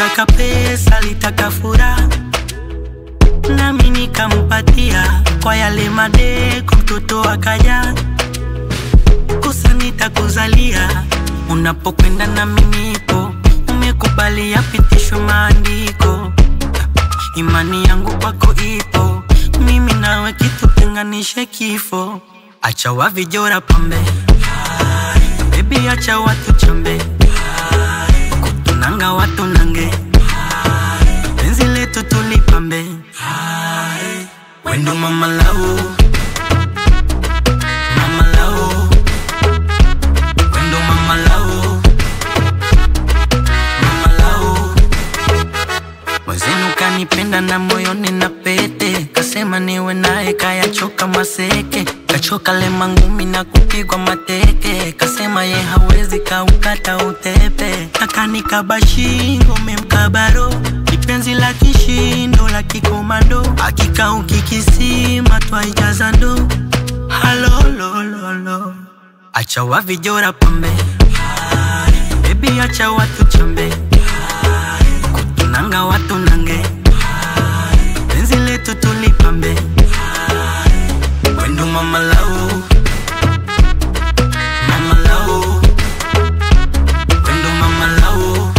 alitaka pesa, alitaka furaha, nami nikampatia kwa yale madeko, mtoto akaja kosa nitakuzalia unapokwenda nami nipo, umekubali yapitishwe maandiko, imani yangu kwako ipo, mimi nawe kitu tenganishe kifo, acha wavijora pambe Baby acha watu chambe kutunanga watu nange penzi letu tulipambe wendo mama lau mama lau wendo mama lau mama lau mwezenu kanipenda na moyoni na pete kasema niwe naye kayachoka maseke kachoka lema ngumi na kupigwa mateke kasema ye hawezi kaukata utepe akanikaba shingo memkabaro ipenzi la kishindo la kikomando akikauki kisima twaijaza ndo halolololo acha wavijora pambe bebi acha watu chambe kutunanga watu nange penzi letu tulipambe wendo mama lau mama lau wendo mama lau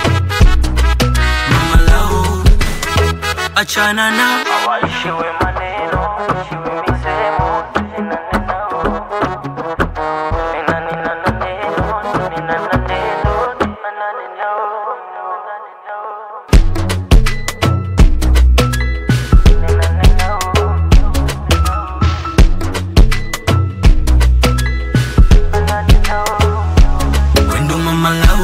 mama lau achana na Waishiwe maneno, ishiwe misemo, tulinane nao. Ninani na naneno, nina na neno, tumanane nao. Ninane nao. Ninane nao. wendo mama lau